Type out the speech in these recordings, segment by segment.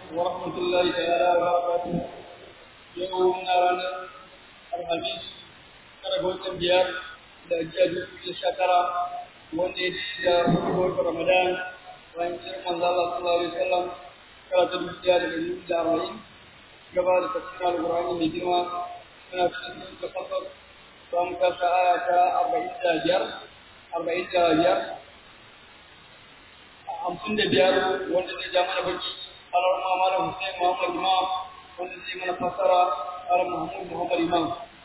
ورحمة الله تعالى وبركاته يومنا رانا الخميس kada ga watan biyar da jiya dubu da shekara wanda ya da hukumar Ramadan bayan jiran manzo Allah sallallahu alaihi wasallam kala ta dubu da dubu da arba'in gaba da tafsirin alqur'ani mai girma suna cikin da fasar za mu kasa aya ta arba'in da biyar arba'in da biyar hamsin da biyar wanda zai ja mana baki alar malam Hussein Muhammad Imam wanda zai mana fasara alar Muhammad Muhammad Imam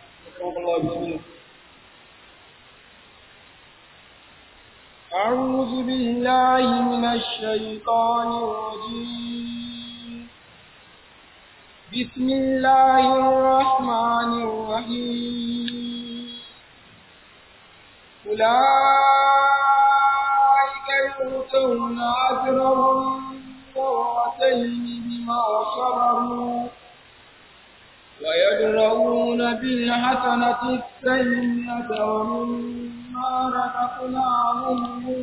أعوذ بالله من الشيطان الرجيم بسم الله الرحمن الرحيم أولئك يؤتون أجرهم مرتين بما صبروا ويدرؤون بالحسنة السيئة ومما رزقناهم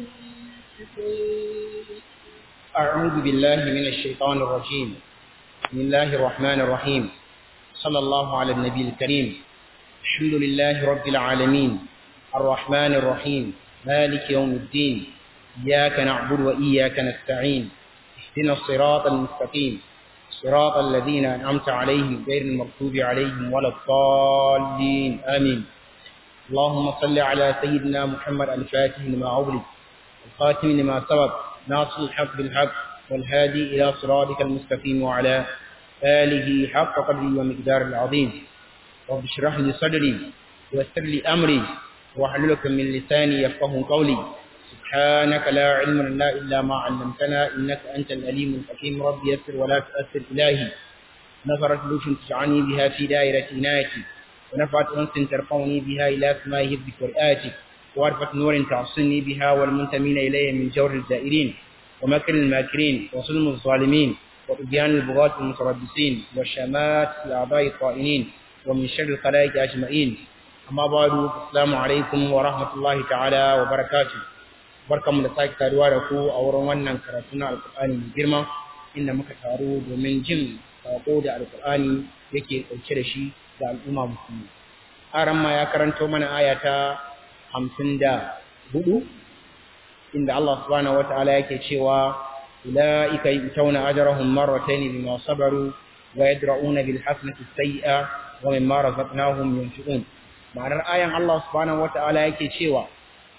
ينفقون أعوذ بالله من الشيطان الرجيم بسم الله الرحمن الرحيم صلى الله على النبي الكريم الحمد لله رب العالمين الرحمن الرحيم مالك يوم الدين إياك نعبد وإياك نستعين اهدنا الصراط المستقيم صراط الذين أنعمت عليهم غير المغضوب عليهم ولا الضالين آمين اللهم صل على سيدنا محمد الفاتح لما أغلق الخاتم لما سبق ناصر الحق بالحق والهادي إلى صراطك المستقيم وعلى آله حق قدره ومقدار العظيم رب اشرح لي صدري ويسر لي أمري واحلل من لساني يفقه قولي سبحانك لا علم لنا إلا ما علمتنا إنك أنت الأليم الحكيم رب يسر ولا تؤثر إلهي نظرت لوش تجعلني بها في دائرة عنايتي ونفعت أنس ترفعني بها إلى سماء هبك ورئاتك وعرفت نور تعصني بها والمنتمين إلي من جور الزائرين ومكر الماكرين وظلم الظالمين وطغيان البغاة المتربصين وشمات الأعضاء الطائنين ومن شر الخلائق أجمعين أما بعد السلام عليكم ورحمة الله تعالى وبركاته barkanmu da sake taruwa da ku a wurin wannan karatu na alkur'ani mai girma inda muka taru domin jin sako da alkur'ani yake ɗauke da shi da al'umma musulmi aran ma ya karanto mana aya ta hamsin da hudu inda Allah subhanahu wa ta'ala yake cewa ulaika yutawna ajrahum marratayn bima sabaru wa yadra'una bil hasanati sayyi'a wa mimma razaqnahum yunfiqun ma'anar ayan Allah subhanahu wa ta'ala yake cewa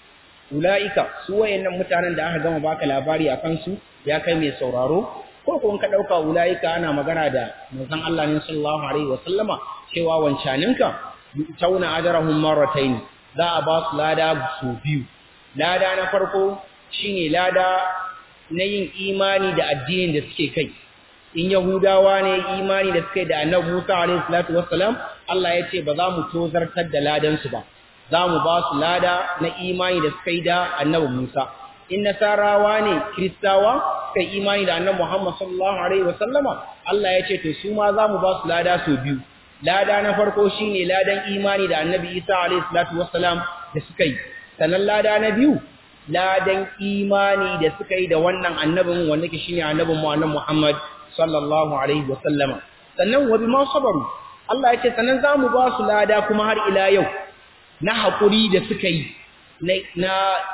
ula'ika su wayannan mutanen da aka gama baka labari a kansu ya kai mai sauraro ko kuma ka dauka ula'ika ana magana da manzon Allah ne sallallahu alaihi wa sallama cewa wancaninka tauna ajrahum marratayn za a ba su lada su biyu lada na farko shine lada na yin imani da addinin da suke kai in yahudawa ne imani da suke da annabi Musa alaihi salatu wassalam Allah ya ce ba za mu tozartar da ladan su ba za mu ba su lada na imani da suka yi da annabi Musa. In nasarawa ne, Kiristawa, suka yi imani da annabi Muhammad sallallahu Alaihi wasallama, Allah ya ce, to su ma za mu ba su lada sau biyu. Lada na farko shi ne ladan imani da annabi Isa Alaihi salatu wasallam da suka yi. Sannan lada na biyu, ladan imani da suka yi da wannan annabin wanda ke shi ne annabin mu annabi Muhammad sallallahu Alaihi wasallama. Sannan wa bi ma sabaru, Allah ya ce, sannan za mu ba su lada kuma har ila yau. na haƙuri da suka yi na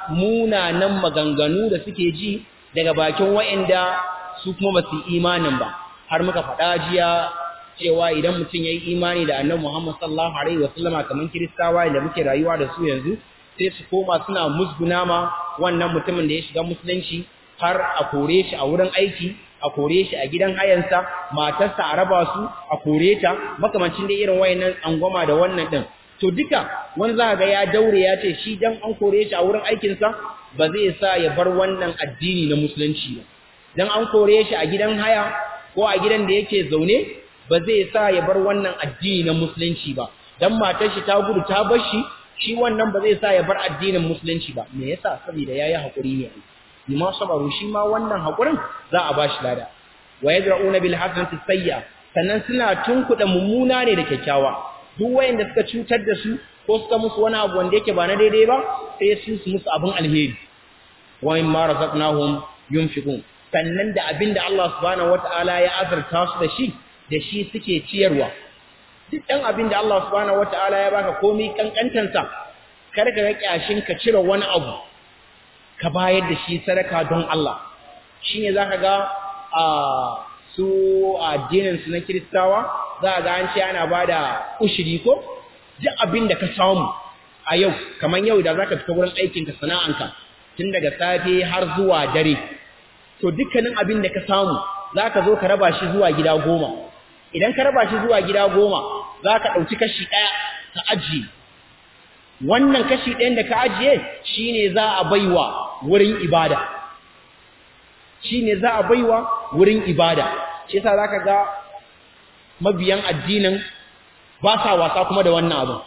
munanan maganganu da suke ji daga bakin wa'inda su kuma ba su imanin ba har muka faɗa jiya cewa idan mutum ya yi imani da annabi Muhammad sallallahu alaihi wasallama kamar kiristawa da muke rayuwa da su yanzu sai su koma suna musguna ma wannan mutumin da ya shiga musulunci har a kore shi a wurin aiki a kore shi a gidan hayansa matarsa a raba su a kore ta makamancin da irin wayannan angwama da wannan din to duka wani za ga ya daure ya ce shi dan an kore shi a wurin aikinsa ba zai sa ya bar wannan addini na musulunci ba dan an kore shi a gidan haya ko a gidan da yake zaune ba zai sa ya bar wannan addini na musulunci ba dan matar shi ta gudu ta bar shi shi wannan ba zai sa ya bar addinin musulunci ba me yasa saboda yayi hakuri ne bima sabaru shi ma wannan hakurin za a bashi lada wa yadra'una bil hasanati sayya sannan suna tunkuda mummuna ne da kyakkyawa duk wayanda suka cutar da su ko suka musu wani abu wanda yake ba na daidai ba sai su su musu abin alheri wa mimma razaqnahum yunfiqun sannan da abin da Allah subhanahu wata'ala ya azurta su da shi da shi suke ciyarwa duk ɗan abin da Allah subhanahu wata'ala ya baka komai kankantansa kar ka ga kyashin ka cire wani abu ka bayar da shi sadaka don Allah shine zaka ga a su addinin su na Kiristawa za ga an ce ana bada ushiri ko duk abin da ka samu a yau kamar yau da zaka fita wurin aikin ka sana'anka tun daga safe har zuwa dare to dukkanin abin da ka samu zaka zo ka raba shi zuwa gida goma idan ka raba shi zuwa gida goma zaka dauki kashi daya ka ajiye wannan kashi ɗayan da ka ajiye shine za a baiwa wurin ibada shine za a baiwa wurin ibada shi yasa zaka ga mabiyan addinin ba sa wasa kuma da wannan abu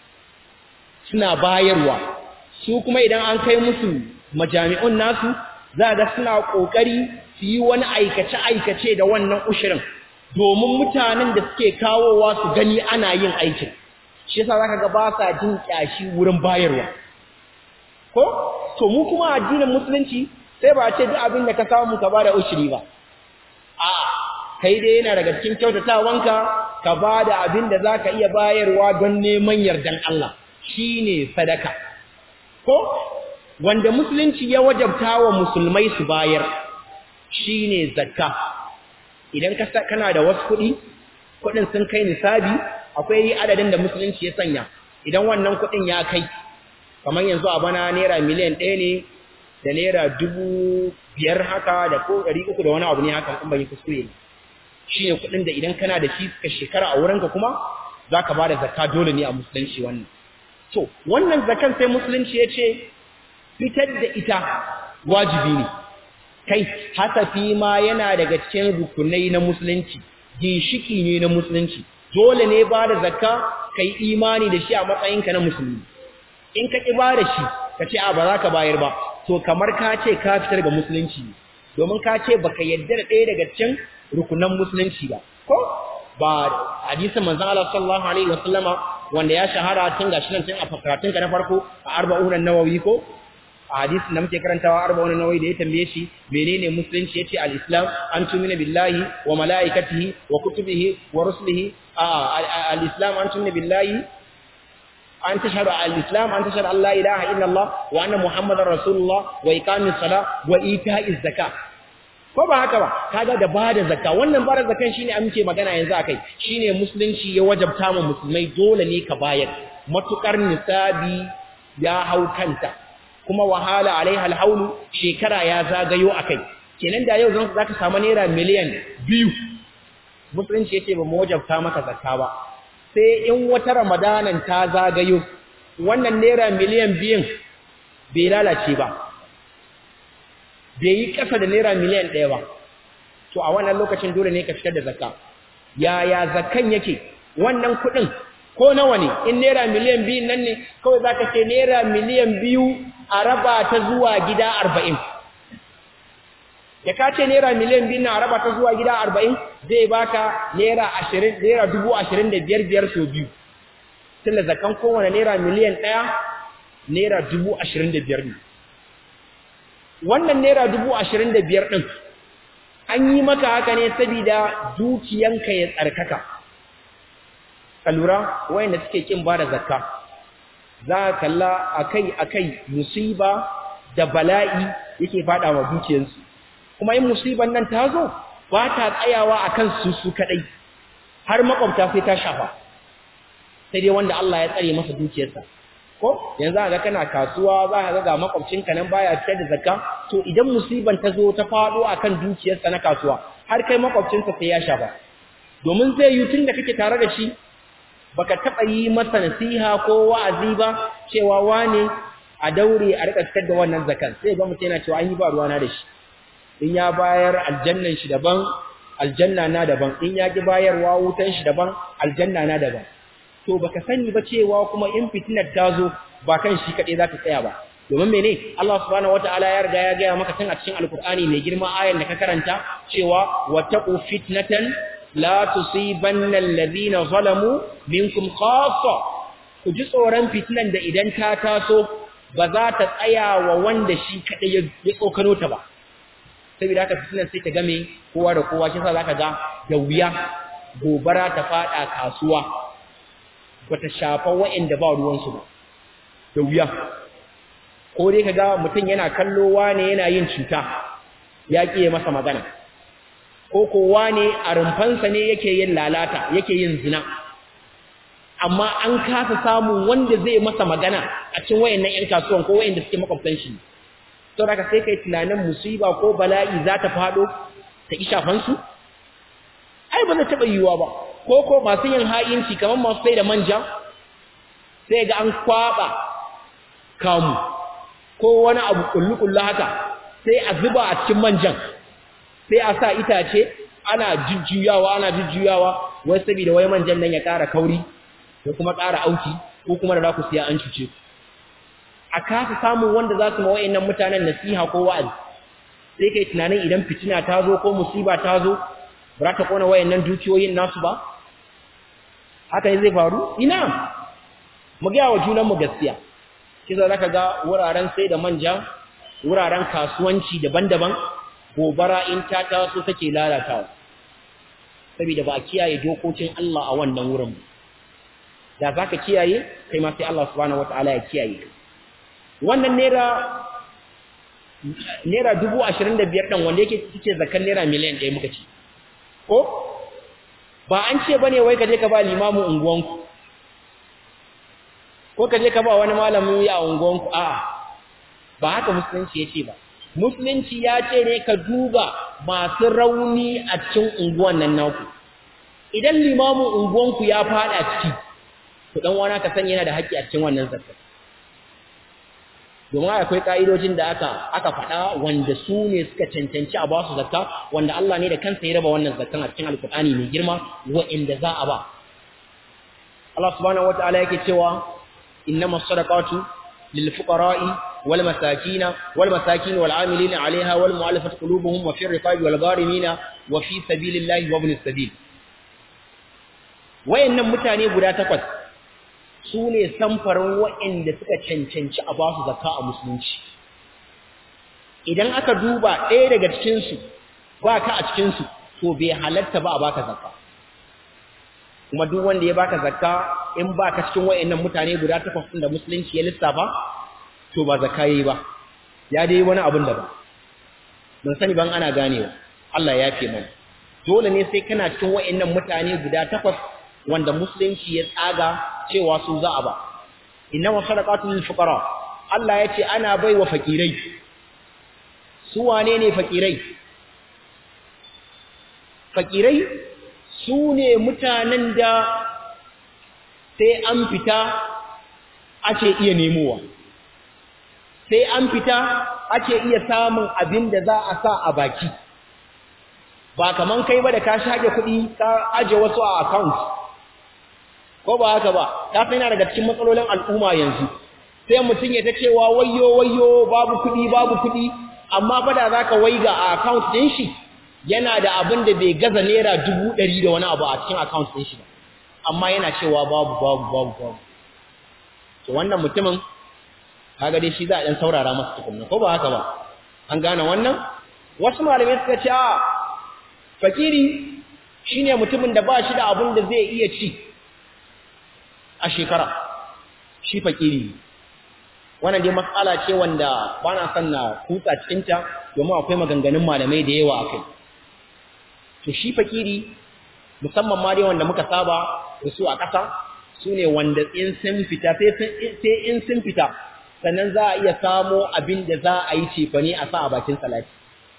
suna bayarwa su kuma idan an kai musu majami'un nasu za ga suna kokari su yi wani aikace aikace da wannan ushirin domin mutanen da suke kawowa su gani ana yin aikin shi yasa zaka ga ba sa jin kyashi wurin bayarwa ko to mu kuma addinin musulunci sai ba ce duk abin da ka samu ka bada ushiri ba a kai dai yana daga cikin kyautatawanka ka bada abin da zaka iya bayarwa don neman yardan Allah shine sadaka ko wanda musulunci ya wajabta wa musulmai su bayar shine zakka idan ka kana da wasu kuɗi kuɗin sun kai nisabi akwai adadin da musulunci ya sanya idan wannan kuɗin ya kai kamar yanzu a bana naira miliyan ɗaya ne da naira dubu biyar haka da ko ɗari uku da wani abu ne haka in ban yi kuskure ne shi ne kuɗin da idan kana da shi suka shekara a wurinka kuma za ka ba da zakka dole ne a musulunci wannan to wannan zakan sai musulunci ya ce fitar da ita wajibi ne kai hasafi ma yana daga cikin rukunai na musulunci ginshiki ne na musulunci dole ne ba da zakka kai imani da shi a matsayinka na musulmi in ka ƙi ba da shi ka ce a ba za ka bayar ba to kamar ka ce ka fitar ga musulunci domin ka ce baka yadda da ɗaya daga cikin rukunan musulunci ba ko ba hadisin manzon Allah sallallahu alaihi wasallama wanda ya shahara tun gashi nan tun a karatun ka na farko a arba'un an-nawawi ko a hadisin da muke karantawa arba'un an-nawawi da ya tambaye shi menene musulunci yace al-islam an tumina billahi wa malaikatihi wa kutubihi wa rusulihi al-islam an tumina billahi an tashhadu al-islam an tashhadu an la ilaha illa Allah wa anna muhammadar rasulullah wa iqamis salah wa ita'iz zakat ko ba haka ba kaga da bada zakka wannan bada zakkan shine an muke magana yanzu akai shine musulunci ya wajabta mu musulmai dole ne ka bayar matukar nisabi ya hau kanta kuma wahala alaiha alhaulu shekara ya zagayo akai kenan da yau zan zaka samu naira miliyan biyu musulunci yace ba mu wajabta maka zakka ba sai in wata ramadanan ta zagayo wannan naira miliyan biyun bai lalace ba bai yi ƙasa da naira miliyan ɗaya ba to a wannan lokacin dole ne ka fitar da zakka yaya zakkan yake wannan kuɗin ko nawa ne in naira miliyan biyu nan ne kawai za ka ce naira miliyan biyu a raba ta zuwa gida arba'in da ka ce naira miliyan biyu na a raba ta zuwa gida arba'in zai baka naira ashirin naira dubu ashirin da biyar biyar sau biyu tun da zakkan kowane naira miliyan ɗaya naira dubu ashirin da biyar ne wannan naira dubu ashirin da biyar ɗin an yi maka haka ne saboda dukiyanka ya tsarkaka ka lura wayanda suke kin ba da zakka za ka kalla akai akai musiba da bala'i yake fada wa dukiyansu kuma in musiban nan ta zo ba ta tsayawa akan su su kadai har makwabta sai ta shafa sai dai wanda Allah ya tsare masa dukiyarsa ko yanzu ga kana kasuwa za ka ga makwabcinka nan baya fitar da zakka to idan musiban ta zo ta fado akan dukiyarsa na kasuwa har kai makwabcinsa sai ya shafa domin zai yi tun da kake tare da shi baka taba yi masa nasiha ko wa'azi ba cewa wane a daure a rika fitar da wannan zakkan sai ga mutum yana cewa an yi ba ruwana da shi in ya bayar aljannan shi daban aljanna na daban in ya ki bayarwa wutan shi daban aljanna na daban to baka sani ba cewa kuma in fitinar ta zo ba kan shi kaɗai za ta tsaya ba domin mene Allah subhanahu wataala ya riga ya gaya maka tun a cikin alkur'ani mai girma ayan da ka karanta cewa wattaqu fitnatan la tusibanna alladhina zalamu minkum khassa ku ji tsoron fitnan da idan ta taso ba za ta tsaya wa wanda shi kaɗai ya tsokano ta ba saboda haka fitinar sai ta game kowa da kowa shi yasa zaka ga da wuya gobara ta fada kasuwa bata shafa wa'anda ba ruwan su ba da wuya ko dai kaga mutum yana kallo wane yana yin cuta ya kiye masa magana ko kowa ne a rumfansa ne yake yin lalata yake yin zina amma an kasa samun wanda zai masa magana a cikin wayannan ƴan kasuwan ko wayanda suke makwabtan shi to daga sai kai tunanin musiba ko bala'i za ta fado ta ki shafan su ai ba zai taba yiwuwa ba ko ko masu yin ha'inci kamar masu sai da manja sai ga an kwaba kamu ko wani abu kullu-kullu haka sai a zuba a cikin manjan sai a sa itace ana jujjuyawa ana jujjuyawa wai saboda wai manjan nan ya ƙara kauri ko kuma ƙara auki ko kuma da za ku siya an cuce a kasa samun wanda za su ma wa'annan mutanen nasiha ko wa'azi sai kai tunanin idan fitina ta zo ko musiba ta zo ba za ta kona wayannan dukiyoyin nasu ba haka ne zai faru ina mu ga wa junanmu gaskiya kisa zaka ga wuraren sai da manja wuraren kasuwanci daban-daban gobara in ta taso take lalatawa saboda ba a kiyaye dokokin Allah a wannan wurin da zaka kiyaye kai ma sai Allah subhanahu wataala ya kiyaye wannan naira naira 25 din wanda yake cike zakan naira miliyan 1 muka ci ko ba an ce bane wai ka je ka ba limamin unguwanku ko ka je ka ba wani malamin ya unguwanku a'a ba haka musulunci yace ba musulunci ya ce ne ka duba masu rauni a cikin unguwan nan naku idan limamin unguwanku ya fada ciki to dan wani ka sani yana da haƙƙi a cikin wannan zakka domin akwai ka'idojin da aka aka faɗa wanda su ne suka cancanci a basu zakka wanda Allah ne da kansa ya raba wannan zakkan a cikin alkur'ani mai girma wa'inda za a ba Allah subhanahu wataala yake cewa innamas sadaqatu lil fuqara'i wal masakin wal masakin wal 'amilina 'alayha wal mu'allafati qulubuhum wa fi riqabi wal gharimina wa fi sabilillahi wa ibnis sabil wayannan mutane guda takwas su ne samfarin waɗanda suka cancanci a basu zakka a musulunci idan aka duba ɗaya daga cikinsu ba ka a cikinsu to bai halatta ba a baka zakka kuma duk wanda ya baka zakka in ba ka cikin waɗannan mutane guda takwas da musulunci ya lissafa to ba zakka yayi ba ya dai wani abin da ba ban sani ban ana ganewa Allah ya fi mana dole ne sai kana cikin waɗannan mutane guda takwas wanda musulunci ya tsaga cewa su za a ba inna wa sadaqatul lil fuqara Allah ya ce ana baiwa fakirai su wane ne fakirai fakirai su ne mutanen da sai an fita ake iya nemowa sai an fita ake iya samun abin da za a sa a baki ba kaman kai ba da ka shage kuɗi ka aje wasu a account ko ba haka ba ta fi yana daga cikin matsalolin al'umma yanzu sai mutum ya ta cewa wayo wayo babu kuɗi babu kuɗi amma fa da zaka waiga a account ɗin shi yana da abin da bai gaza naira dubu ɗari da wani abu a cikin account ɗin shi amma yana cewa babu babu babu babu to wannan mutumin kaga dai shi za a ɗan saurara masa tukunna ko ba haka ba an gane wannan wasu malamai suka ce a fakiri shine mutumin da ba shi da abin da zai iya ci a shekara shi fakiri wannan dai matsala ce wanda ba na son na kutsa cikinta domin akwai maganganun malamai da yawa akai to shi fakiri musamman ma dai wanda muka saba da su a ƙasa su ne wanda in sun fita sai in sun fita sannan za a iya samo abin da za a yi cefane a sa a bakin salati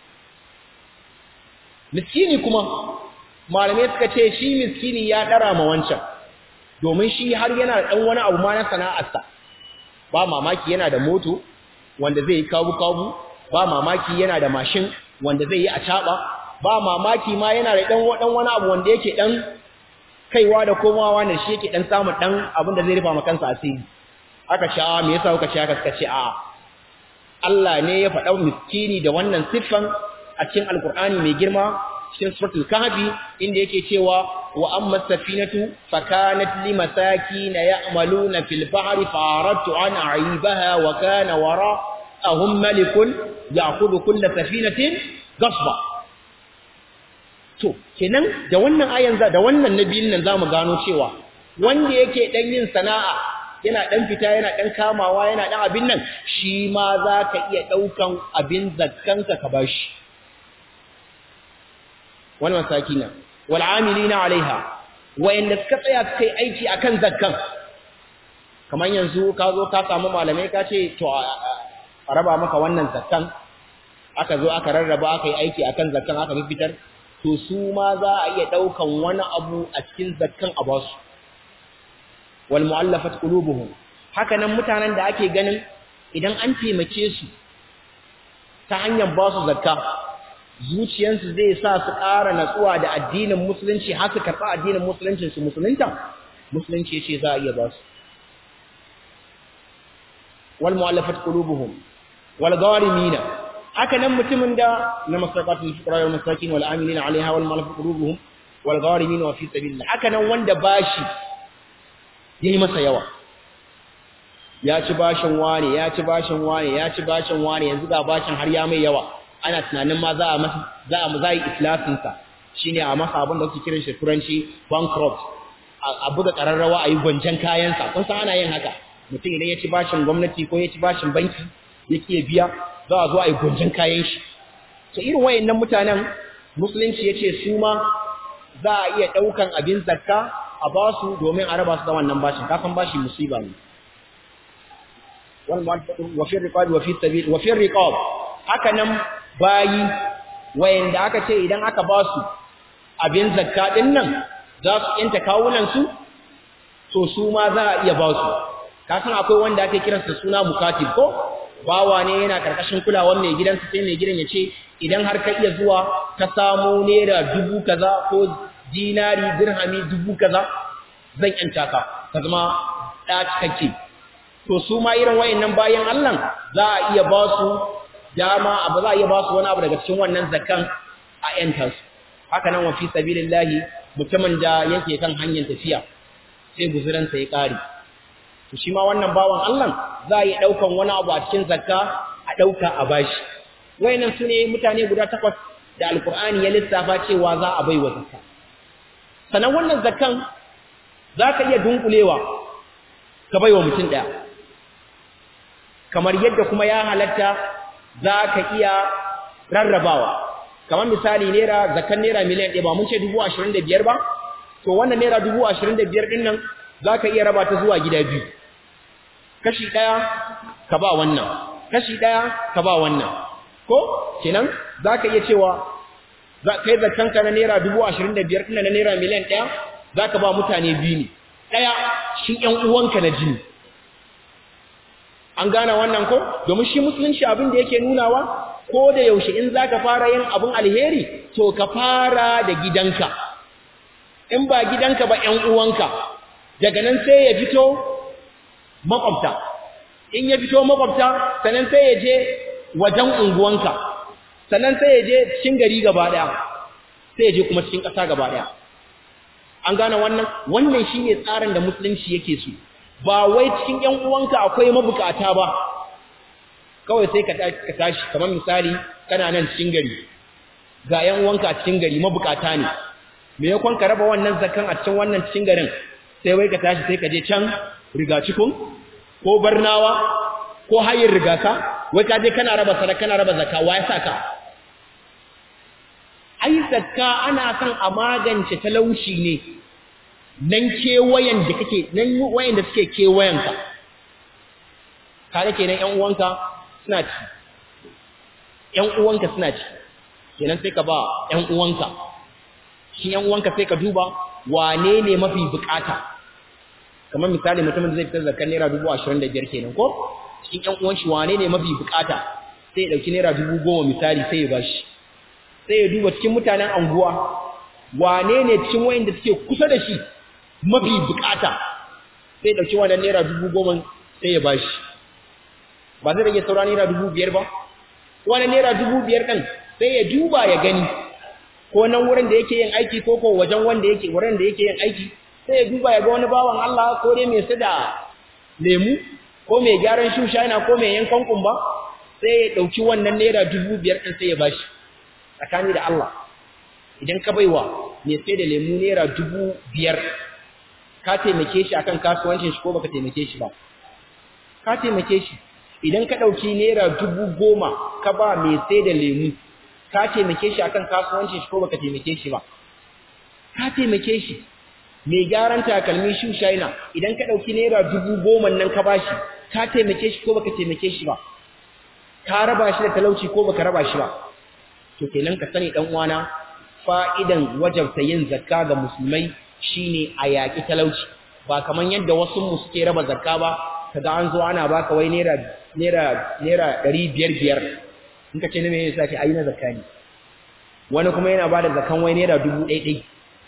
miskini kuma malamai suka ce shi miskini ya ɗara ma wancan domin shi har yana da ɗan wani abu ma na sana'arsa ba mamaki yana da moto wanda zai yi kabu-kabu ba mamaki yana da mashin wanda zai yi a caɓa ba mamaki ma yana da ɗan wani abu wanda yake ɗan kaiwa da komawa da shi yake ɗan samun ɗan abin da zai rufa ma kansa asiri aka sha me yasa kuka ce haka suka ce a Allah ne ya faɗa miskini da wannan siffan a cikin alkur'ani mai girma cikin suratul kahfi inda yake cewa wa amma safinatu fakanat limasakin ya'maluna fil bahri faradtu an a'ibaha wa kana wara'ahum malikun ya'khudhu kull safinatin gasba to kenan da wannan ayan za da wannan nabiyin nan zamu gano cewa wanda yake dan yin sana'a yana dan fita yana dan kamawa yana dan abin nan shi ma zaka iya daukan abin zakkanka ka bashi wal masakina wal amilina alaiha wayanda suka tsaya kai aiki akan zakkan kamar yanzu ka zo ka samu malamai ka ce to a raba maka wannan zakkan aka zo aka rarraba aka yi aiki akan zakkan aka fitar to su ma za a iya daukan wani abu a cikin zakkan a basu wal mu'allafat qulubuhum haka nan mutanen da ake ganin idan an taimake su ta hanyar ba su zakka zuciyansu zai sa su ƙara natsuwa da addinin musulunci har su karɓa addinin musulunci su musulunta musulunci ce za a iya ba su wal mu'allafat qulubuhum wal gharimina haka nan mutumin da na masaqatul fuqara wal masakin wal amilina alaiha wal mu'allafat qulubuhum wal gharimina wa fi sabilillah haka nan wanda bashi yayi masa yawa ya ci bashin wane ya ci bashin wane ya ci bashin wane yanzu ga bashin har ya mai yawa ana tunanin ma za a masa za a za yi islasin sa shine a masa abin da kuke kiran shi turanci bankrupt a buga kararrawa a yi gwanjan kayan sa kun san ana yin haka mutum idan ya ci bashin gwamnati ko ya ci bashin banki yake biya za a zo a yi gwanjan kayan shi to irin wayannan mutanen musulunci yace su ma za a iya daukan abin zakka a ba su domin a raba su da wannan bashin kafin bashi musiba ne wa fi riqab wa fi sabil wa fi riqab haka nan bayi wayanda aka ce idan aka ba su abin zakka din nan za su yanta kawunan su to su ma za a iya ba su kafin akwai wanda ake kiransa suna mukatib ko bawa ne yana karkashin kulawar mai gidansa sai mai gidan ya ce idan har ka iya zuwa ka samu naira dubu kaza ko dinari dirhami dubu kaza zan yanta ka ka zama ɗa cikakke to su ma irin wayannan bayan Allah za a iya ba su dama abu za a iya ba su wani abu daga cikin wannan zakan a yanta su haka nan wa fi sabilillahi mutumin da yake kan hanyar tafiya sai guzuransa ya kare to shi ma wannan bawan Allah za a yi daukan wani abu a cikin zakka a dauka a bashi wayannan sune mutane guda takwas da alkur'ani ya lissafa cewa za a baiwa zakka sanan wannan zakkan zaka iya dunkulewa ka baiwa mutum daya kamar yadda kuma ya halatta zaka iya rarrabawa kamar misali naira zakkan naira miliyan 1 ba mun ce 25,000 ba to wannan naira 25,000 din nan zaka iya raba ta zuwa gida biyu kashi daya ka ba wannan kashi daya ka ba wannan ko kenan zaka iya cewa za kai zakkan ka na naira 25,000 din na naira miliyan 1 zaka ba mutane biyu ne daya shi ƴan uwanka na jini an gane wannan ko domin shi musulunci abin da yake nunawa ko da yaushe in zaka fara yin abin alheri to ka fara da gidanka in ba gidanka ba ƴan uwanka daga nan sai ya fito makwabta in ya fito makwabta sannan sai ya je wajen unguwanka sannan sai ya je cikin gari gaba daya sai ya je kuma cikin ƙasa gaba daya an gane wannan wannan shine tsarin da musulunci yake so ba wai cikin ƴan uwanka akwai mabukata ba kawai sai ka tashi kamar misali kana nan cikin gari ga ƴan uwanka a cikin gari mabukata ne me yakon ka raba wannan zakan a cikin wannan cikin garin sai wai ka tashi sai ka je can rigacikun ko barnawa ko hayin rigasa wai ka je kana raba sadaka kana raba zakka wa ya saka ai zakka ana son a magance talauci ne nan kewayen da kake nan wayan da suke kewayen ka kare kenan ƴan uwanka suna ci ƴan uwanka suna ci kenan sai ka ba ƴan uwanka shi ƴan uwanka sai ka duba wane ne mafi bukata kamar misali mutumin zai fitar zakar naira dubu ashirin da biyar kenan ko cikin ƴan uwan shi wane ne mafi bukata sai ya ɗauki naira dubu goma misali sai ya bashi sai ya duba cikin mutanen anguwa wane ne cikin wayanda suke kusa da shi mafi bukata sai ya ɗauki wannan naira dubu goma sai ya bashi ba zai rage saura naira dubu biyar ba wannan naira dubu biyar ɗin sai ya duba ya gani ko nan wurin da yake yin aiki ko ko wajen wanda yake wurin da yake yin aiki sai ya duba ya ga wani bawan Allah ko dai mai sada lemu ko mai gyaran shusha yana ko mai yankan kumba sai ya dauki wannan naira dubu biyar din sai ya bashi tsakani da Allah idan ka baiwa mai sai da lemu naira dubu biyar ka taimake shi akan kasuwancin shi ko baka taimake shi ba ka taimake shi idan ka ɗauki naira dubu goma ka ba mai sai da lemu ka taimake shi akan kasuwancin shi ko baka taimake shi ba ka taimake shi mai gyaran takalmi shu shaina idan ka ɗauki naira dubu goma nan ka ba shi ka taimake shi ko baka taimake shi ba ka raba shi da talauci ko baka raba shi ba to kenan ka sani dan uwana fa'idan wajabta yin zakka ga musulmai shine a yaƙi talauci ba kaman yadda wasu mu suke raba zakka ba kaga an zo ana baka wai naira naira naira 500 in ka ce ne me yasa ce ayi na zakka ne wani kuma yana bada zakkan wai naira 1000 dai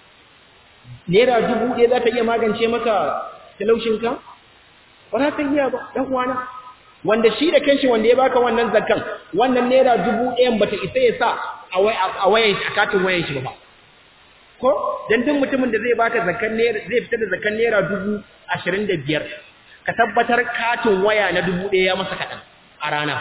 naira 1000 za ta iya magance maka talaucin ka ba za ta iya ba dan uwana wanda shi da kanshi wanda ya baka wannan zakkan wannan naira 1000 bata isa ya sa a wayan a katin wayan shi ba ko dan duk mutumin da zai baka zakkan naira zai fitar da zakkan naira 25 ka tabbatar katin waya na 1000 ya masa kadan a rana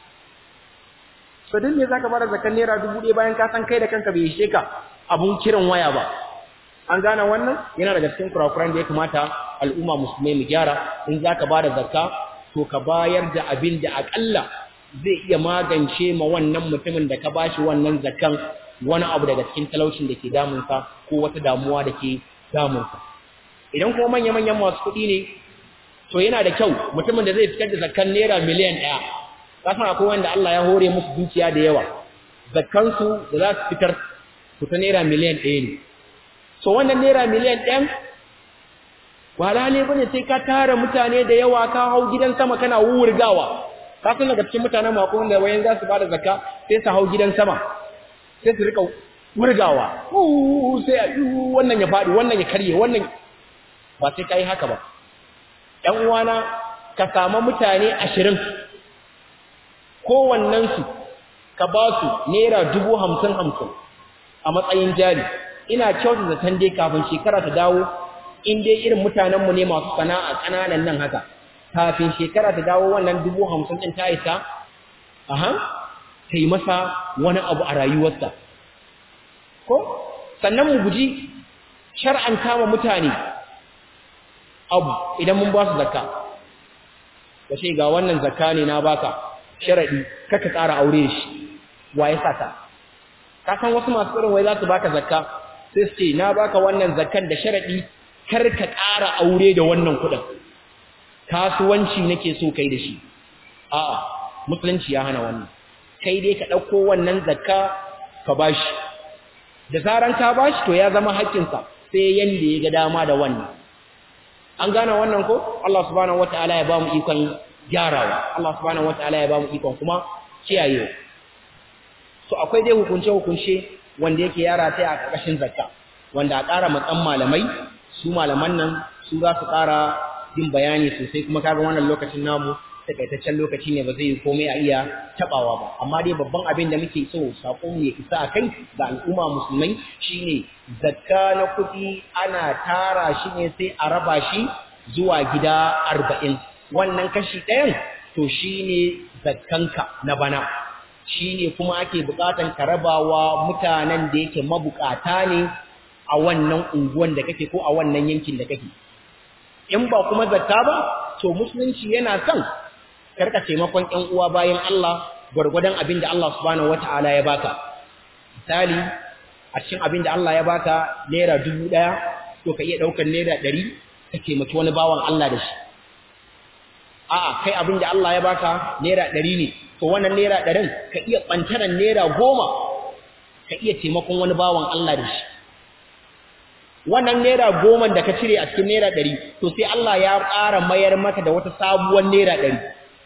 so dan me zaka bada zakkan naira 1000 bayan ka san kai da kanka bai ishe ka abun kiran waya ba an gane wannan yana daga cikin kurakuran da ya kamata al'umma musulmai mu gyara in zaka bada zakka to ka bayar da abin da akalla zai iya magance ma wannan mutumin da ka bashi wannan zakan wani abu daga cikin talaucin da ke damunsa ko wata damuwa da ke damunsa idan kuma manya-manyan masu kuɗi ne to yana da kyau mutumin da zai fitar da zakan naira miliyan ɗaya kasan akwai wanda Allah ya hore musu dukiya da yawa zakansu da za su fitar su ta naira miliyan ɗaya ne so wannan naira miliyan ɗayan wala ne bane sai ka tara mutane da yawa ka hau gidan sama kana wurgawa ka san daga cikin mutanen mako wanda wayan za su bada zakka sai su hau gidan sama sai su rika wurgawa sai a wannan ya fadi wannan ya karye wannan ba sai kai haka ba ɗan uwana ka samu mutane ashirin kowannen su ka ba su naira dubu hamsin hamsin a matsayin jari ina kyautu zaton dai kafin shekara ta dawo in dai irin mutanenmu ne masu sana'a ƙananan nan haka kafin shekara ta dawo wannan dubu hamsin ɗin ta isa aha ta yi masa wani abu a rayuwarsa ko sannan mu guji shar'anta wa mutane abu idan mun ba su zakka ka ce ga wannan zakka ne na baka sharaɗi kaka ƙara aure da shi wa ya sa ta ka san wasu masu irin wai za su baka zakka sai su ce na baka wannan zakkan da sharaɗi kar ka ƙara aure da wannan kuɗin kasuwanci nake so kai da shi a'a musulunci ya hana wannan kai dai ka ɗauko wannan zakka ka bashi da zaran ka bashi to ya zama haƙƙinsa sai yanda ya ga dama da wannan an gane wannan ko Allah subhanahu wataala ya ba mu ikon gyarawa Allah subhanahu wataala ya ba mu ikon kuma kiyaye so akwai dai hukunce hukunce wanda yake yara ta a ƙarƙashin zakka wanda a ƙara matsan malamai su malaman nan su za su ƙara yin bayani sosai kuma kaga wannan lokacin namu takaitaccen lokaci ne ba zai yi komai a iya tabawa ba amma dai babban abin da muke so sakon mu ya isa a kai ga al'umma musulmai shine zakka na kuɗi ana tara shi ne sai a raba shi zuwa gida arba'in wannan kashi ɗayan to shine zakkanka na bana shine kuma ake buƙatan ka rabawa mutanen da yake mabukata ne a wannan unguwan da kake ko a wannan yankin da kake in ba kuma zakka ba to musulunci yana son karka taimakon ƴan uwa bayan Allah gwargwadon abin da Allah subhanahu wataala ya baka misali a cikin abin da Allah ya baka naira dubu ɗaya to ka iya ɗaukar naira ɗari ka taimaki wani bawan Allah da shi a'a kai abin da Allah ya baka naira ɗari ne to wannan naira ɗarin ka iya ɓantaran naira goma ka iya taimakon wani bawan Allah da shi wannan naira goma da ka cire a cikin naira ɗari to sai Allah ya ƙara mayar maka da wata sabuwar naira ɗari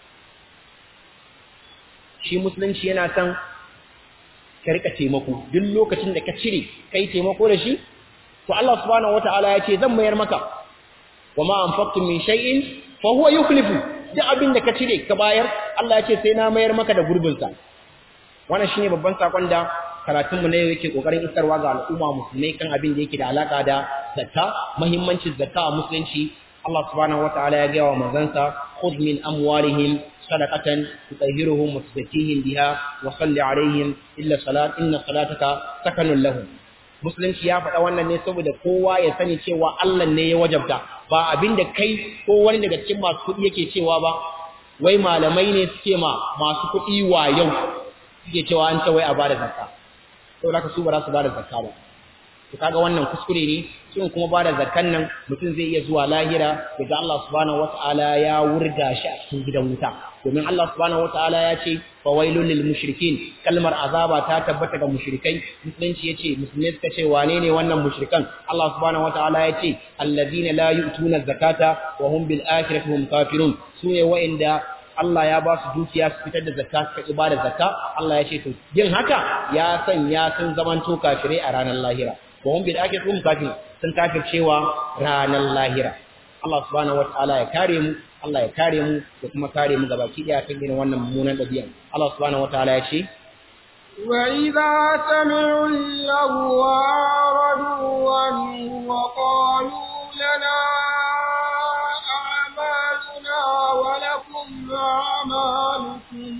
shi musulunci yana son ka rika taimako duk lokacin da ka cire kai taimako da shi to Allah subhanahu wataala ya ce zan mayar maka wa ma anfaqtum min shay'in fa huwa yukhlifu duk abin da ka cire ka bayar Allah ya ce sai na mayar maka da gurbin sa wannan shine babban sakon da karatun mu ne yake kokarin isarwa ga al'umma musulmai kan abin da yake da alaka da zakka muhimmancin zakka a musulunci Allah subhanahu wataala ya gaya wa manzansa خذ من أموالهم صدقة تطهرهم وتزكيهم بها وصل عليهم إلا صلاة إن صلاتك سكن لهم musulunci ya faɗa wannan ne saboda kowa ya sani cewa Allah ne ya wajabta ba abin da kai ko wani daga cikin masu kuɗi yake cewa ba wai malamai ne suke ma masu kuɗi wa yau suke cewa an ce wai a bada zakka saboda haka su ba za su bada zakka ba to kaga wannan kuskure ne shin kuma bada zakkan nan mutum zai iya zuwa lahira daga Allah subhanahu wataala ya wurga shi a cikin gidan wuta domin Allah subhanahu wataala ya ce fawailul lil mushrikin kalmar azaba ta tabbata ga mushrikai musulunci yace musulmai suka ce wane ne wannan mushrikan Allah subhanahu wataala ya ce alladhina la yu'tuna zakata wa hum bil akhirati hum kafirun sune wa'inda Allah ya ba su dukiya su fitar da zakka suka ki bada zakka Allah ya ce to yin haka ya sanya sun zamanto kafirai a ranar lahira wa hum bil akhirati hum kafirun sun kafircewa ranar lahira Allah subhanahu wataala ya kare mu Allah ya kare mu da kuma kare mu gabaki daya kan irin wannan mummunan dabi'a Allah subhanahu wataala ya ce وإذا سمعوا اللغو أعرضوا عنه وقالوا لنا أعمالنا ولكم أعمالكم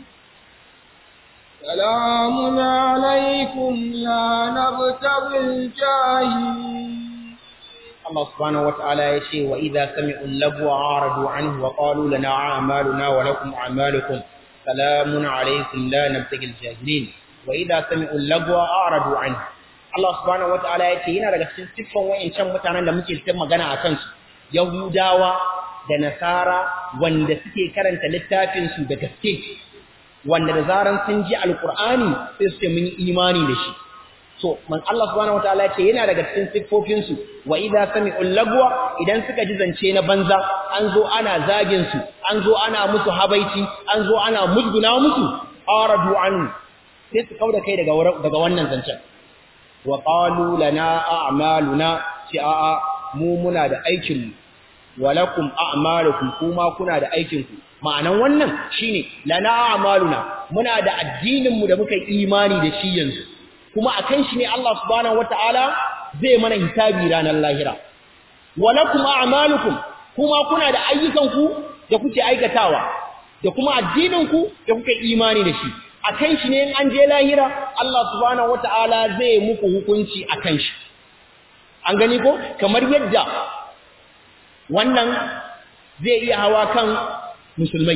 سلام عليكم لا نبتغي الجاهلين Allah subhanahu wata'ala ya ce wa idza sami'u lagwa aradu anhu wa qalu lana a'maluna wa lakum a'malukum salamun alaykum la nabtaghi al-jahilin wa idza sami'u lagwa aradu anhu Allah subhanahu wata'ala ya ce yana daga cikin siffan wayancan mutanen da muke ta magana a kansu Yahudawa da Nasara wanda suke karanta littafin su da gaske wanda da zaran sun ji alqur'ani sai su ce mun yi imani da shi so man Allah subhanahu wataala ce yana daga cikin siffofin su wa idza sami'ul lagwa idan suka ji zance na banza an zo ana zagin su an zo ana musu habaici an zo ana musguna musu aradu an sai su kauda kai daga daga wannan zancen wa qalu lana a'maluna ci a'a mu muna da aikin mu walakum a'malukum kuma kuna da aikin ku ma'anan wannan shine lana a'maluna muna da addinin mu da muka yi imani da shi yanzu kuma akan shi ne Allah subhanahu wataala zai mana hisabi ranar lahira walakum a'malukum kuma kuna da ayyukanku da kuke aikatawa da kuma addininku da kuke imani da shi akan shi ne in an je lahira Allah subhanahu wataala zai muku hukunci akan shi an gani ko kamar yadda wannan zai iya hawa kan musulmai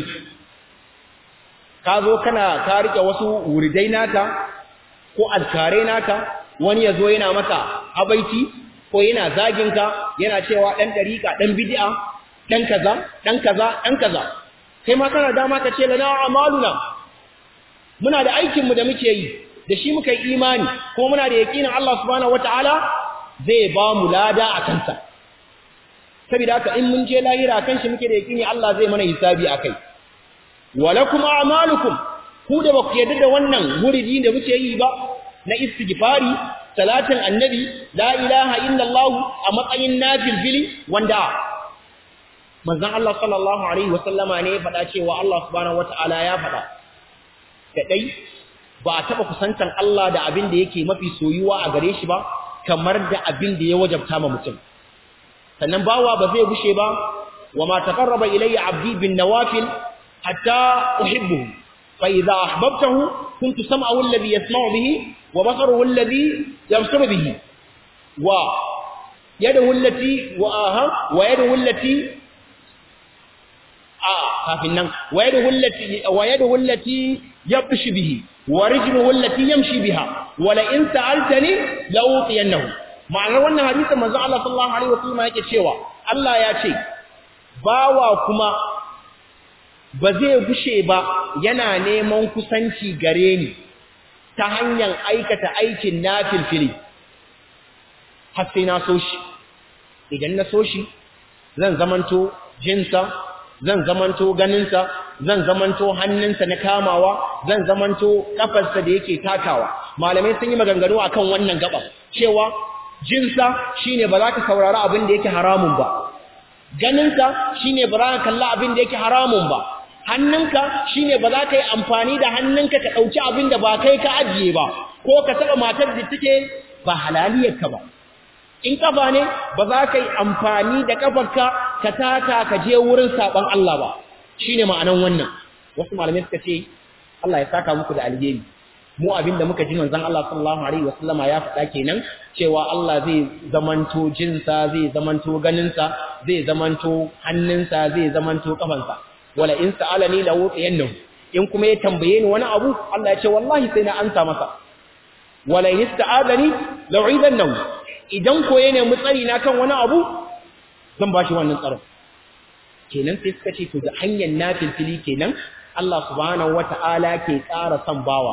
ka zo kana ka rike wasu wuridai naka ko alkare naka wani ya zo yana maka habaiti ko yana zaginka yana cewa ɗan ɗariƙa ɗan bidi'a ɗan kaza ɗan kaza ɗan kaza kai ma kana dama ka ce lana amaluna muna da aikinmu da muke yi da shi muka yi imani ko muna da yaƙinin Allah subhanahu wata'ala zai ba mu lada a kansa saboda haka in mun je lahira kan shi muke da yaƙini Allah zai mana hisabi akai walakum a'malukum ku da baku yarda da wannan wuridi da muke yi ba na istighfari salatin annabi la ilaha illallah a matsayin nafil fili wanda manzon Allah sallallahu alaihi wasallama ne ya faɗa cewa Allah subhanahu wataala ya faɗa da dai ba a taba kusantan Allah da abin da yake mafi soyuwa a gare shi ba kamar da abin da ya wajabta ma mutum sannan bawa ba zai bushe ba wa ma taqarraba ilayya abdi bin nawafil hatta uhibbuhu fa idza ahbabtahu kuntu sam'ahu alladhi yasma'u bihi wa basaruhu alladhi yabsuru bihi wa yadahu allati wa aha wa yadahu allati a kafin nan wa yadahu allati wa yadahu allati yabshi bihi wa rijluhu allati yamshi biha wa la in sa'altani la utiyannahu ma'anar wannan hadisin manzo Allah sallallahu alaihi wasallam yake cewa Allah ya ce bawa kuma ba zai gushe ba yana neman kusanci gare ni ta hanyar aikata aikin nafilfili har sai na so shi idan na so shi zan zamanto jinsa zan zamanto ganinsa zan zamanto hannunsa na kamawa zan zamanto kafarsa da yake takawa malamai sun yi maganganu akan wannan gaba cewa jinsa shine ba za ka saurari abin da yake haramun ba ganinsa shine ba za ka kalla abin da yake haramun ba hannunka shine ba za ka yi amfani da hannunka ka ɗauki abin da ba kai ka ajiye ba ko ka taɓa matar da take ba halaliyarka ba in kafa ne ba za ka yi amfani da kafarka ka taka ka je wurin saɓon Allah ba shine ma'anan wannan wasu malamai suka ce Allah ya saka muku da alheri mu abinda muka ji manzon Allah sallallahu alaihi wasallama ya faɗa kenan cewa Allah zai zamanto jinsa zai zamanto ganinsa zai zamanto hannunsa zai zamanto kafansa wala in sa'alani la wutiyannahu in kuma ya tambaye ni wani abu Allah ya ce wallahi sai na ansa masa wala in ista'adani la uidannahu idan ko ya nemi tsari na kan wani abu zan bashi wannan tsaron kenan sai suka ce to da hanyar nafilfili kenan Allah subhanahu wata'ala ke ƙara son bawa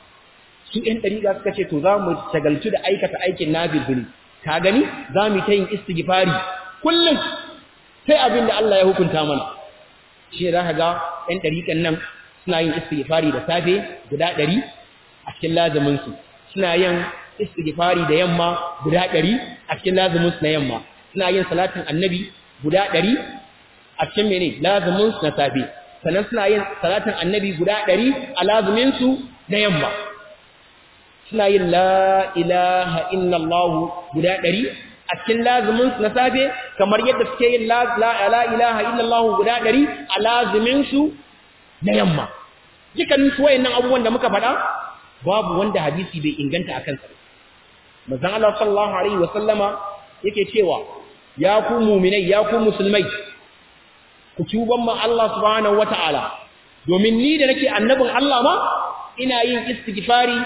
su ɗan ɗariƙa suka ce to za mu shagaltu da aikata aikin nafilfili ka gani za mu ta yin istighfari kullum sai abin da Allah ya hukunta mana shi za ka ga ɗan ɗariƙan nan suna yin istighfari da safe guda ɗari a cikin lazuminsu suna yin istighfari da yamma guda ɗari a cikin lazuminsu na yamma suna yin salatin annabi guda ɗari a cikin mene lazuminsu na safe sannan suna yin salatin annabi guda ɗari a lazuminsu na yamma suna yin la ilaha illallah guda ɗari a cikin lazuminsu na safe kamar yadda suke yin la ilaha illallah guda ɗari a lazuminsu na yamma dukkanin su wayannan abubuwan da muka faɗa babu wanda hadisi bai inganta a kansa manzon Allah sallallahu alaihi wa sallama yake cewa ya ku mu'minai ya ku musulmai ku tuban ma Allah subhanahu wataala domin ni da nake annabin Allah ma ina yin istighfari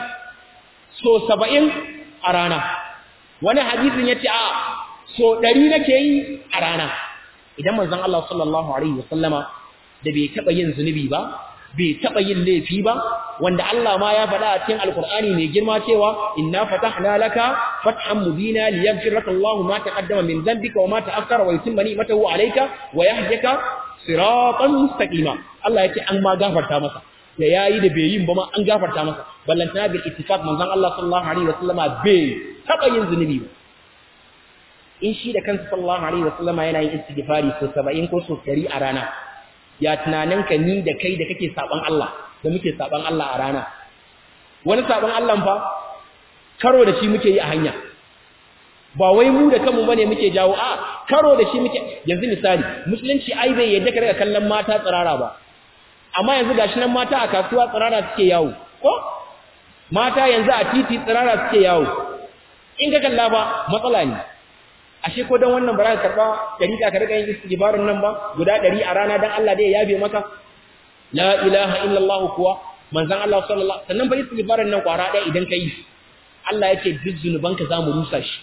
so 70 a rana wani hadisin yace a so 100 nake yi a rana idan manzon Allah sallallahu alaihi wa sallama da bai taba yin zunubi ba bai taba yin laifi ba wanda Allah ma ya faɗa a cikin alkur'ani mai girma cewa inna fatahna laka fathan mubina liyaghfir laka Allahu ma taqaddama min dhanbika wa ma ta'akhkhara wa yutimma ni'matahu alayka wa yahdika siratan mustaqima Allah yace an ma gafarta masa da yayi da bai yin ba ma an gafarta masa ballantana bil ittifaq manzon Allah sallallahu alaihi wasallama bai taba yin zunubi ba in shi da kansa sallallahu alaihi wasallama yana yin istighfari so 70 ko so 100 a rana ya tunaninka ni da kai da kake saban Allah da muke saban Allah a rana wani saban Allah fa karo da shi muke yi a hanya ba wai mu da kanmu bane muke jawo a karo da shi muke yanzu misali musulunci ai bai yadda ka daga kallon mata tsirara ba amma yanzu gashi nan mata a kasuwa tsirara suke yawo ko mata yanzu a titi tsirara suke yawo in ka kalla ba matsala ne ashe ko dan wannan ba za ka karba dariƙa ka riga yin istighfarin nan ba guda 100 a rana dan Allah dai ya yabe maka la ilaha illallah kuwa manzon Allah sallallahu sannan ba istighfarin nan kwara ɗaya idan kai Allah yake duk zunubanka zamu rusa shi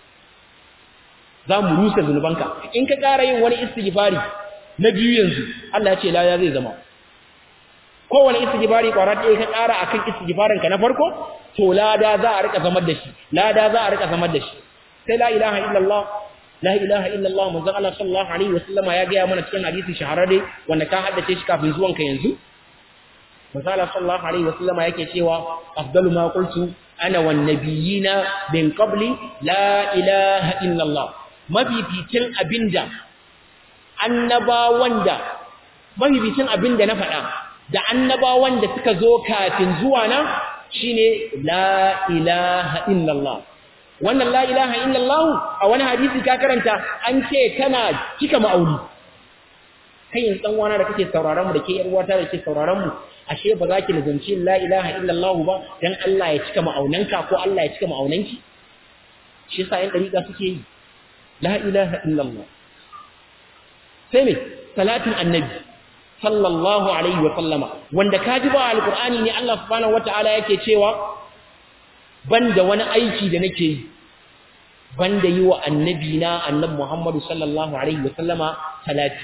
zamu rusa zunubanka in ka ƙara yin wani istighfari na biyu yanzu Allah ya ce la ya zai zama kowane istighfari kwara ɗaya ka ƙara akan istighfarin ka na farko to lada za a rika zamar da shi lada za a rika zamar da shi sai la ilaha illallah la ilaha illallah manzon Allah sallallahu alaihi wasallama ya ga mana cikin hadisi shahararre wanda ka haddace shi kafin zuwan ka yanzu manzon Allah sallallahu alaihi wasallama yake cewa afdalu ma qultu ana wan nabiyina min qabli la ilaha illallah mafificin abinda annabawan da mafificin abinda na faɗa da annabawan da suka zo kafin zuwa na shine la ilaha illallah wannan la ilaha illallah a wani hadisi ka karanta an ce tana cika ma'auni kai yin dan wana da kake sauraron mu da ke yar uwata da ke sauraron mu ashe ba za ki lazanci la ilaha illallah ba dan Allah ya cika ma'aunanka ko Allah ya cika ma'aunanki shi yasa yan dariƙa suke yi la ilaha illallah sai me salatin annabi sallallahu alaihi wa sallama wanda kaji ba alqur'ani ne Allah subhanahu wataala yake cewa banda wani aiki da nake yi banda yi wa annabi na annabi Muhammadu sallallahu alaihi wa sallama salati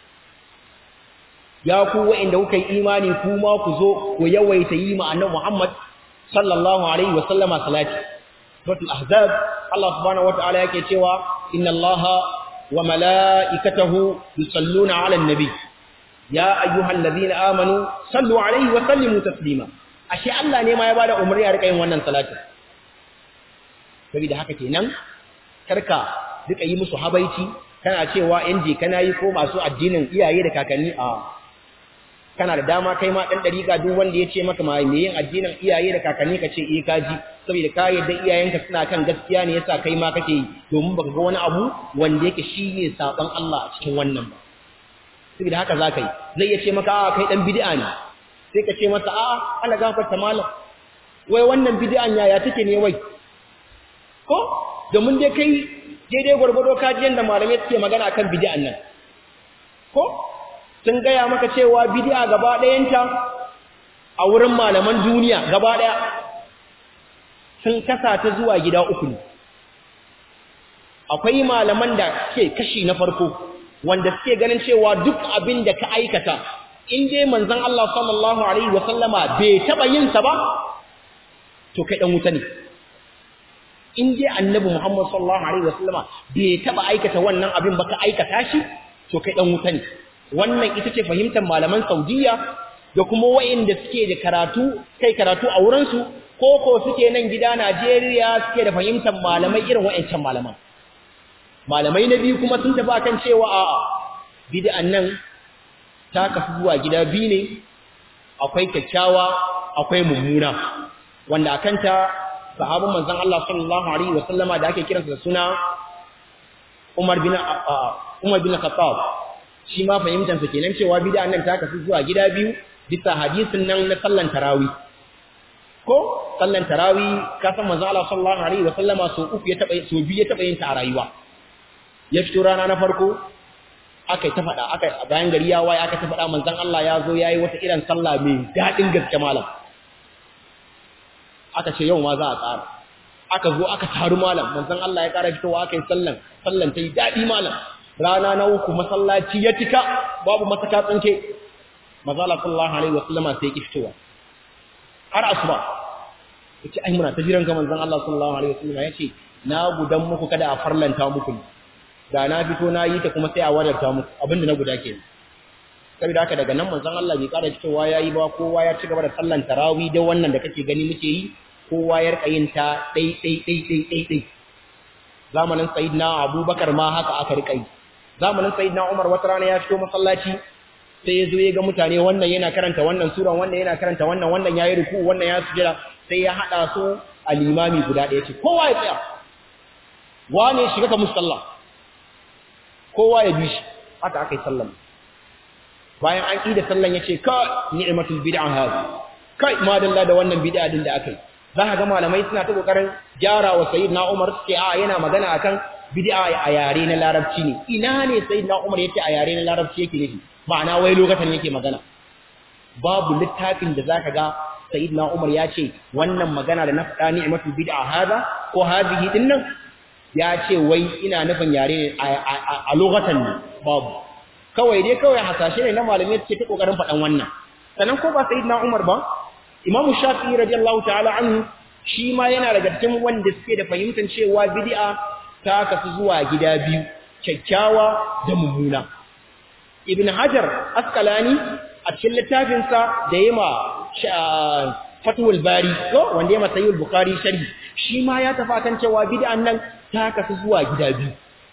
ya ku wa'inda kuka yi imani kuma ku zo ku yawaita yi ma annabi Muhammad sallallahu alaihi wa sallama salati suratul ahzab Allah subhanahu wataala yake cewa inna allaha wa malaikatahu yusalluna ala nabi ya ayyuhalladhina amanu sallu alaihi wa sallimu taslima ashe Allah ne ma ya bada umarni a rika yin wannan salatin saboda haka kenan karka duka yi musu habaici kana cewa inji kana yi ko masu addinin iyaye da kakanni a kana da dama kai ma dan dariƙa duk wanda ya ce maka ma me yin addinin iyaye da kakanni ka ce eh kaji saboda ka yadda iyayenka suna kan gaskiya ne yasa kai ma kake yi domin baka ga wani abu wanda yake shine saban Allah a cikin wannan ba saboda haka za ka yi zai iya ce maka a kai dan bid'a ne sai ka ce masa a ana gafarta malam wai wannan bid'an yaya take ne wai ko domin dai kai daidai gwargwado ka ji yanda malamai suke magana akan bid'an nan ko sun gaya maka cewa bid'a gaba ɗayanta a wurin malaman duniya gaba ɗaya sun kasa ta zuwa gida uku ne akwai malaman da ke kashi na farko wanda suke ganin cewa duk abin da ka aikata in dai manzon Allah sallallahu alaihi wasallama bai taba yin sa ba to kai dan wuta ne in dai annabi Muhammad sallallahu alaihi wasallama bai taba aikata wannan abin ba ka aikata shi to kai dan wuta ne wannan ita ce fahimtar malaman Saudiya da kuma wayanda suke da karatu kai karatu a wurin su ko ko suke nan gida Najeriya suke da fahimtar malamai irin wayancan malaman malamai na biyu kuma sun tafi akan cewa a'a bid'an nan ta kasu zuwa gida biyu ne akwai kyakkyawa akwai mummuna wanda akan ta sahabban manzon Allah sallallahu alaihi wasallama da ake kiransa da suna Umar bin Umar bin Khattab shi ma fahimtar sa kenan cewa bid'an nan ta kasu zuwa gida biyu bisa hadisin nan na sallan tarawih ko sallan tarawih ka san manzon Allah sallallahu alaihi wasallama so uku ya taba so biyu ya taba yin ta a rayuwa ya fito rana na farko aka ta faɗa aka bayan gari ya waye aka ta faɗa manzon Allah ya zo yayi wata irin sallah mai daɗin gaske malam aka ce yau ma za a tsara aka zo aka taru malam manzon Allah ya ƙara fitowa aka yi sallan sallan ta yi daɗi malam rana na uku masallaci ya cika babu masaka tsinke mazala sallallahu alaihi wasallama sai ki fitowa har asuba yace ai muna ta jiran ga manzon Allah sallallahu alaihi wasallama yace na gudan muku kada a farlanta muku da na fito na yi ta kuma sai a wadarta muku abinda na guda ke saboda haka daga nan manzon Allah bai kada fitowa yayi ba kowa ya ci gaba da sallan tarawih da wannan da kake gani muke yi kowa ya rika yin ta dai dai dai dai dai dai zamanin sayyidina Abubakar ma haka aka rika yi zamanin sayyidina Umar wata rana ya fito masallaci sai ya zo ya ga mutane wannan yana karanta wannan sura wannan yana karanta wannan wannan yayi ruku wannan ya sujada sai ya hada su a limami guda ɗaya ce kowa ya tsaya wane shiga ka musalla kowa ya bi shi haka aka yi sallan bayan an ƙi da sallan ya ce ka ni'matul bid'a hadi kai madalla da wannan bid'a din da aka yi za ka ga malamai suna ta kokarin gyara wa sayyidina Umar suke a yana magana akan bid'a a yare na larabci ne ina ne sayyidina Umar yace a yare na larabci yake nufi ma'ana wai lokacin yake magana babu littafin da zaka ga sayyidina Umar ya ce wannan magana da na faɗa ni'matul bid'a hada ko hadhihi dinnan ya ce wai ina nufin yare a lokacin ne babu kawai dai kawai hasashe ne na malamai suke ta kokarin faɗan wannan sannan ko ba sayyidina Umar ba Imam Shafi'i radiyallahu ta'ala anhu shi ma yana daga cikin wanda suke da fahimtar cewa bid'a ta kasu zuwa gida biyu kyakkyawa da mummuna Ibn Hajar Asqalani a cikin littafinsa da yema Fathul Bari ko wanda yema Sahih Bukhari sharhi shi ma ya tafi kan cewa bid'an nan ta kasu zuwa gida biyu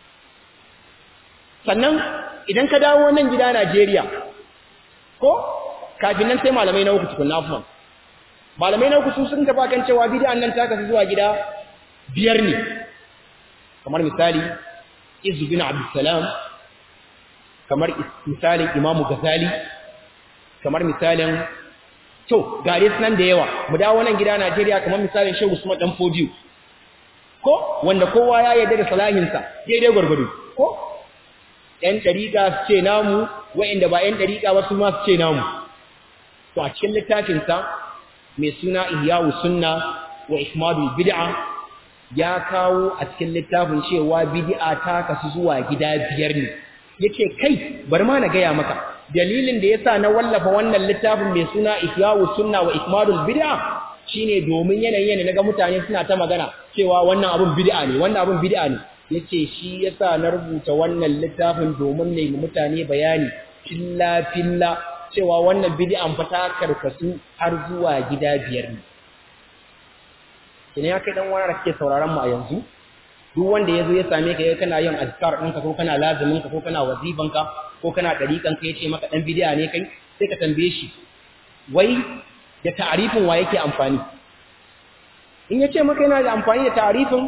sannan idan ka dawo nan gida Najeriya ko kafin nan sai malamai na uku tukunna afwan malamai na uku su sun tafi kan cewa bid'an nan ta kasu zuwa gida biyar ne kamar misali Izzu bin Abdul Salam kamar misalin Imam Ghazali kamar misalin to gare sunan da yawa mu dawo nan gida Najeriya kamar misalin Shehu Usman dan Fodiyo ko wanda kowa ya yarda da salahinsa daidai gwargwado ko ‘yan ɗariƙa su ce namu, wa'inda ba ‘yan ɗariƙa ba su ma su ce namu. To, a cikin littafinsa mai suna Iyawu Sunna wa Ismadul Bid'a ya kawo a cikin littafin cewa bid'a ta kasu zuwa gida biyar ne. Yake kai, bari ma na gaya maka, dalilin da ya sa na wallafa wannan littafin mai suna Iyawu Sunna wa Ismadul Bid'a shine domin yanayin na ga mutane suna ta magana cewa wannan abun bid'a ne, wannan abun bid'a ne. yace shi yasa na rubuta wannan littafin domin ne mutane bayani filla filla cewa wannan bid'an fa ta karkasu har zuwa gida biyar ne kina ya kai dan wani da kake sauraron mu a yanzu duk wanda yazo ya same ka kana yin azkar ɗinka ko kana lazimin ka ko kana waziban ka ko kana dariƙan ka yace maka dan bid'a ne kai sai ka tambaye shi wai da ta'arifin wa yake amfani in yace maka yana da amfani da ta'arifin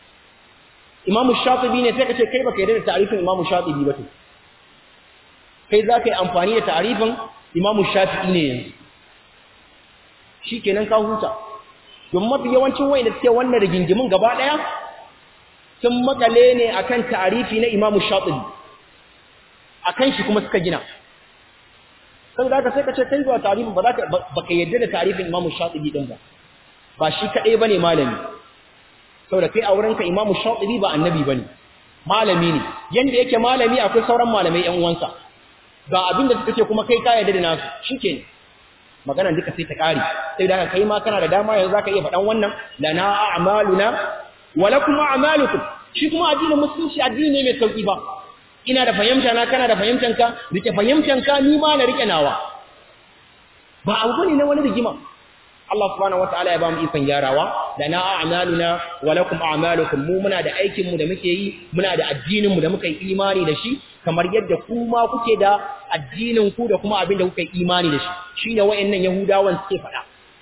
Imam Shatibi ne sai ka ce kai baka yarda da ta'arifin Imam Shatibi ba to kai za ka yi amfani da ta'arifin imamu shafi'i ne yanzu shi kenan ka huta don mafi yawancin wayanda suke wannan rigingimin gaba ɗaya sun makale ne akan ta'arifi na imamu shafi'i akan shi kuma suka gina sai da ka sai ka ce kai zuwa ta'arifin ba za ka baka yadda da ta'arifin imamu shafi'i din ba ba shi kaɗai bane malami saboda kai a wurinka imamu shafi'i ba annabi bane malami ne yanda yake malami akwai sauran malamai ƴan uwansa ga abin da suka ce kuma kai ka yarda da nasu shikenan magana duka sai ta kare sai da kai ma kana da dama yanzu zaka iya faɗan wannan lana a'maluna wa lakum a'malukum shi kuma addinin musulunci addini ne mai sauki ba ina da fahimta na kana da fahimtan ka rike fahimtan ka ni ma na rike nawa ba abu bane na wani rigima Allah subhanahu wataala ya ba mu ikon gyarawa da na a'maluna wa lakum a'malukum mu muna da aikin mu da muke yi muna da addinin mu da muka yi imani da shi kamar yadda ku ma kuke da addinin ku da kuma abin da kuka yi imani da shi shine wayannan yahudawan suke faɗa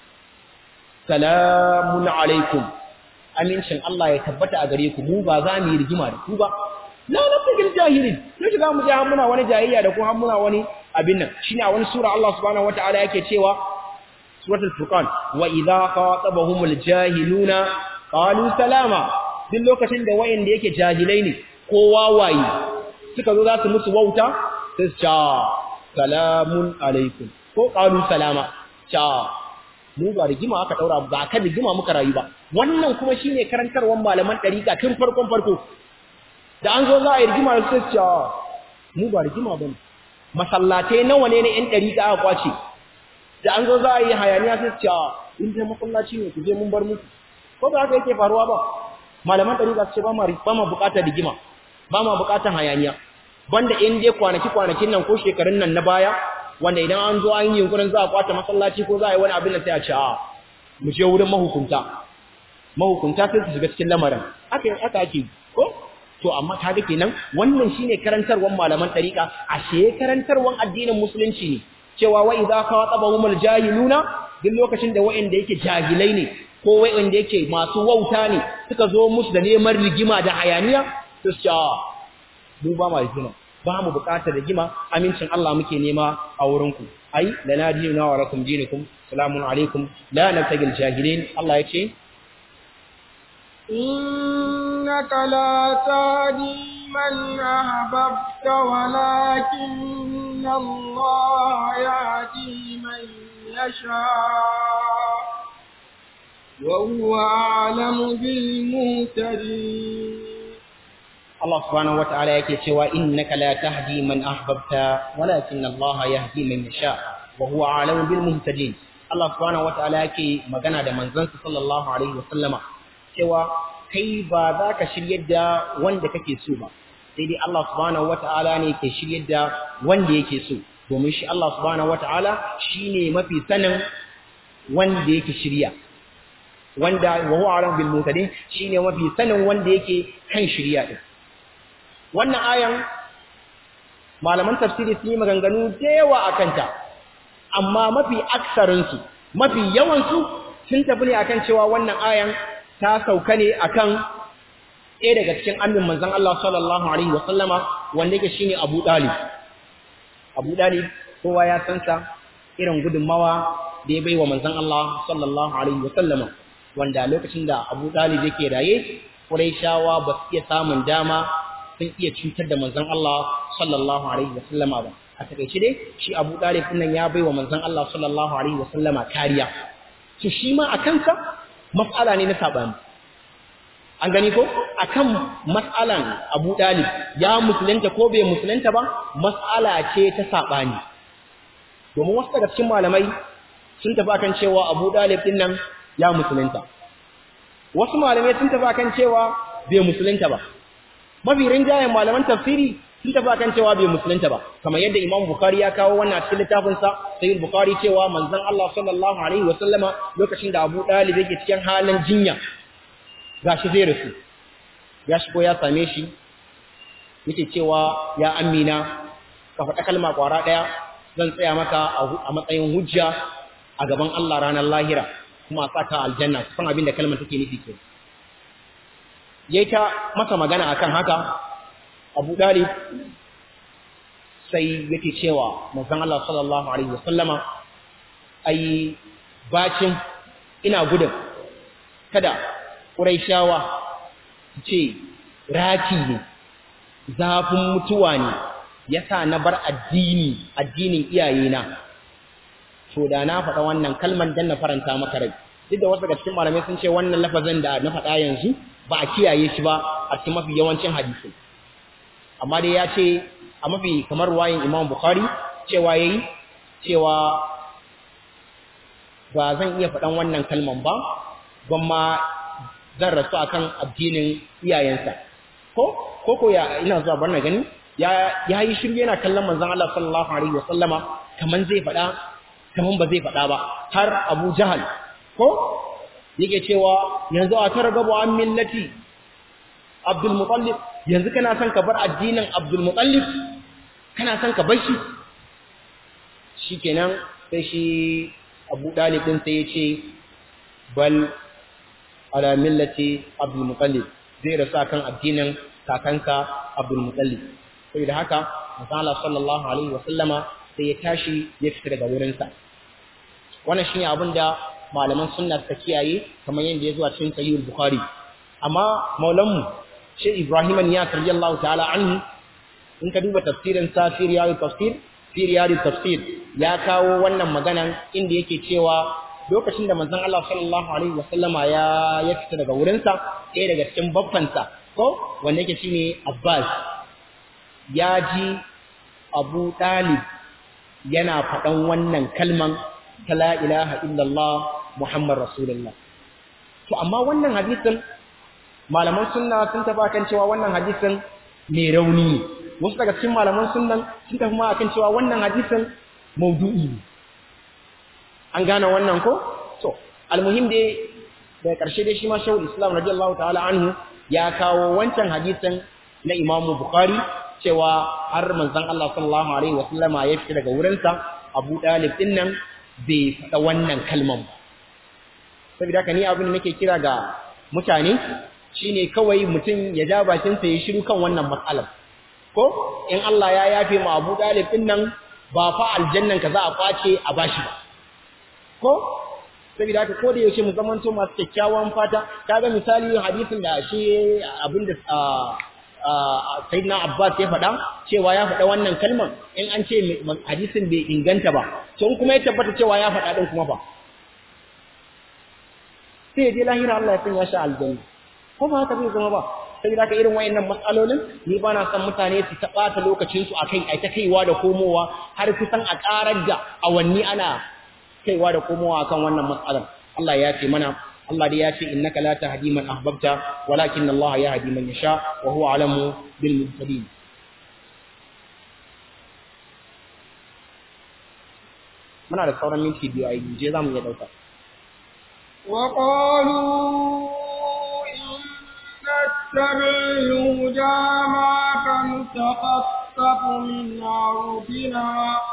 salamun alaikum amincin Allah ya tabbata a gare ku mu ba za mu yi rigima da ku ba la nafsigil jahilin ne shiga mu ja muna wani jahiliya da ku har muna wani abin nan shine a wani sura Allah subhanahu wataala yake cewa suratul furqan wa idza qatabahumul jahiluna qalu salama duk lokacin da wayanda yake jahilai ne ko wawaye suka zo za su musu wauta sai su ce salamun alaikum ko qalu salama cha mu ba rigima aka daura ba kan rigima muka rayu ba wannan kuma shine karantarwar malaman dariqa tun farkon farko da an zo za a yi rigima da sai su ce mu ba rigima bane masallatai nawa ne ne yan dariqa aka kwace da an zo za a yi hayaniya sai ce in dai masallaci ne ku je mun bar muku ko ba haka yake faruwa ba malaman ɗari za su ce ba ma ba ma buƙatar rigima ba ma buƙatar hayaniya banda in dai kwanaki kwanakin nan ko shekarun nan na baya wanda idan an zo an yi yunkurin za a kwata masallaci ko za a yi wani abin da sai a ce a mu je wurin mahukunta mahukunta sai su shiga cikin lamarin haka haka ake ko to amma kaga kenan wannan shine karantarwar malaman ɗariƙa ashe karantarwar addinin musulunci ne cewa wa idza khatabahumul jahiluna duk lokacin da wa'anda yake jahilai ne ko wa'anda yake masu wauta ne suka zo musu da neman rigima da hayaniya to sha mu ba ma rigima ba mu buƙatar rigima amincin Allah muke nema a wurin ku ai lana dinuna wa lakum dinukum salamun alaikum la nabtagil jahilin Allah yace إنك لا تهدي من أحببت ولكن الله يهدي من يشاء وهو أعلم بالمهتدين Allah subhanahu wata'ala yake cewa innaka la tahdi man ahbabta walakin Allah yahdi man yasha wa huwa a'lamu bil muhtadin Allah subhanahu wata'ala yake magana da manzansa sallallahu alaihi wa sallama cewa kai ba za ka shiryar da wanda kake so ba sai dai Allah subhanahu wata'ala ne ke shiryar da wanda yake so domin shi Allah subhanahu wata'ala shine mafi sanin wanda yake shirya wanda wa huwa a'lamu bil muhtadin shine mafi sanin wanda yake kan shirya din wannan ayan malaman tafsiri sun yi maganganu da yawa a kanta amma mafi aksarinsu mafi yawansu sun tafi ne akan cewa wannan ayan ta sauka ne akan ɗaya daga cikin amin manzon Allah sallallahu alaihi wasallama wanda yake shine Abu Dalib Abu Dalib kowa ya san sa irin gudunmawa da ya baiwa manzon Allah sallallahu alaihi wasallama wanda lokacin da Abu Dalib yake raye Qurayshawa ba su iya samun dama sun iya cutar da manzon Allah sallallahu alaihi wasallama ba a takeice dai shi Abu Talib nan ya baiwa manzon Allah sallallahu alaihi wasallama kariya to shi ma akan sa mas'ala ne na sabani an gani ko akan mas'alan Abu Talib ya musulunta ko bai musulunta ba mas'ala ce ta sabani domin wasu daga cikin malamai sun tafi akan cewa Abu Talib din nan ya musulunta wasu malamai sun tafi akan cewa bai musulunta ba mafi rinjayen malaman tafsiri sun tafi akan cewa bai musulunta ba kamar yadda Imam Bukhari ya kawo wannan a cikin littafin sa Sahih Bukhari cewa manzon Allah sallallahu alaihi wa sallama lokacin da Abu Talib yake cikin halin jinya gashi zai rasu ya shigo ya same shi yake cewa ya amina ka faɗa kalma kwara ɗaya zan tsaya maka a matsayin hujja a gaban Allah ranar lahira kuma a saka aljanna san abin da kalmar take nufi kenan yayi ta masa magana akan haka Abu Dalib sai yake cewa manzon Allah sallallahu alaihi wasallama ai bacin ina gudun kada Qurayshawa ce raki ne zafin mutuwa ne yasa na bar addini addinin iyayena to da na faɗa wannan kalman dan na faranta maka rai duk da wasu daga cikin malamai sun ce wannan lafazin da na faɗa yanzu ba a kiyaye shi ba a cikin mafi yawancin hadisi amma dai ya ce a mafi kamar wayin Imam Bukhari cewa yayi cewa ba zan iya faɗan wannan kalman ba gwamma zan rasu akan addinin iyayensa ko ko ko ya ina zuwa bar na gani ya ya yi shirye yana kallon manzon Allah sallallahu alaihi wasallama kaman zai faɗa kaman ba zai faɗa ba har Abu Jahal ko yake cewa yanzu a targabu an millati Abdul Muttalib yanzu kana son ka bar addinin Abdul Muttalib kana son ka bar shi shikenan sai shi Abu Dalib din sai ya ce bal ala millati Abdul Muttalib zai rasu kan addinin kakanka Abdul Muttalib sai da haka Manzo sallallahu alaihi wasallama sai ya tashi ya fita daga wurin sa wannan shine abin da malaman sunna suka kiyaye kamar yadda ya zuwa cikin sahih bukhari amma maulanmu shi Ibrahim ya radiyallahu ta'ala anhu in ka duba tafsirin sa fi riyadut tafsir fi riyadut tafsir ya kawo wannan maganan inda yake cewa lokacin da manzon Allah sallallahu alaihi wasallama ya ya fita daga wurin sa ɗaya daga cikin babbansa ko wanda yake shine Abbas ya ji Abu Talib yana faɗan wannan kalman ta la ilaha illallah Muhammad Rasulullah to amma wannan hadisin malaman sunna sun tafi kan cewa wannan hadisin mai rauni ne wasu daga cikin malaman sunnan sun tafi ma akan cewa wannan hadisin maudu'i ne an gane wannan ko to almuhim dai daga ƙarshe dai shi ma shawul islam radiyallahu ta'ala anhu ya kawo wancan hadisin na Imam Bukhari cewa har manzon Allah sallallahu alaihi wa sallama ya fita daga wurinsa Abu Dalib din nan bai faɗa wannan kalman ba saboda haka ni abin da nake kira ga mutane shine kawai mutum ya ja bakin sa ya shiru kan wannan matsalar ko in Allah ya yafe mu Abu Dalib din nan ba fa aljannan ka za a kwace a bashi ba ko saboda haka ko da yaushe mu zamanto masu kyakkyawan fata kaga misali hadisin da shi abinda Sayyidina Abbas ya faɗa cewa ya faɗa wannan kalmar in an ce hadisin bai inganta ba to in kuma ya tabbata cewa ya faɗa din kuma ba sai ya je lahira Allah ya sanya shi aljanna ko ba haka zai zama ba saboda haka irin wayannan matsalolin ni ba na son mutane su ta ɓata lokacin su akai ai ta kaiwa da komowa har kusan a ƙarar da awanni ana kaiwa da komowa akan wannan matsalar Allah ya ce mana Allah dai ya ce innaka la tahdi man ahbabta walakin Allah yahdi man yasha wa huwa alamu bil muhtadin muna da sauran minti biyu a yi je zamu iya dauka وقالوا إن نتبع الهدى معك نتخطف من أرضنا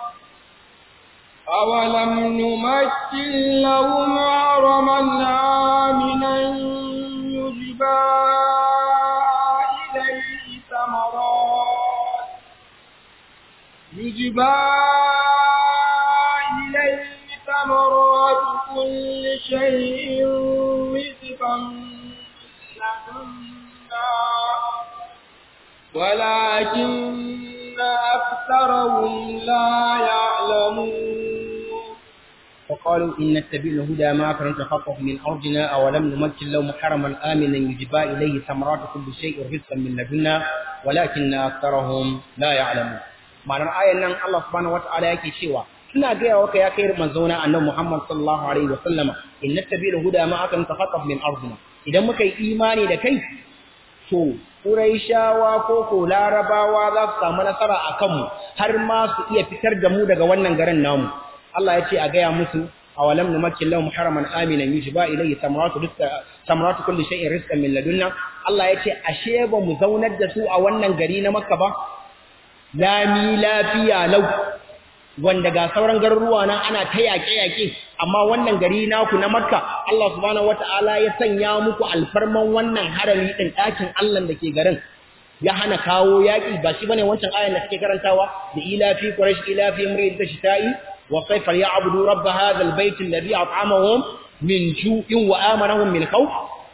أولم نمكن لهم حرما آمنا يجبى إليه ثمرات يجبى إليه ثمرات كل شيء رزقا لدنا ولكن أكثرهم لا يعلمون وقالوا إن نتبع الهدى معك نتخطف من أرضنا أولم نمكن لهم حرما آمنا يجبى إليه ثمرات كل شيء رزقا من لدنا ولكن أكثرهم لا يعلمون ma'anar ayan nan Allah subhanahu wata'ala yake cewa ina gaya waka ya kai manzona annabi Muhammad sallallahu alaihi wasallama in nattabi'u huda ma akan takhattaf min ardina idan muka yi imani da kai to Quraishawa ko ko Larabawa za su samu nasara a kanmu har ma su iya fitar da mu daga wannan garin namu Allah ya ce a gaya musu awalam numakkin lahum haraman aminan yujba ilayhi samaratu rizqa samaratu kulli shay'in rizqan min ladunna Allah ya ce ashe ba mu zaunar da su a wannan gari na Makka ba lami lafiya lau wanda ga sauran garuruwa nan ana ta yaƙe-yaƙe amma wannan gari naku na Makka Allah subhanahu wataala ya sanya muku alfarman wannan harami din ɗakin Allah da ke garin ya hana kawo yaki ba shi bane wancan ayan da kake karantawa da ila fi quraish ila fi imri tashta'i wa sayfa ya'budu rabb hadha albayt alladhi at'amahum min ju'in wa amanahum min khawf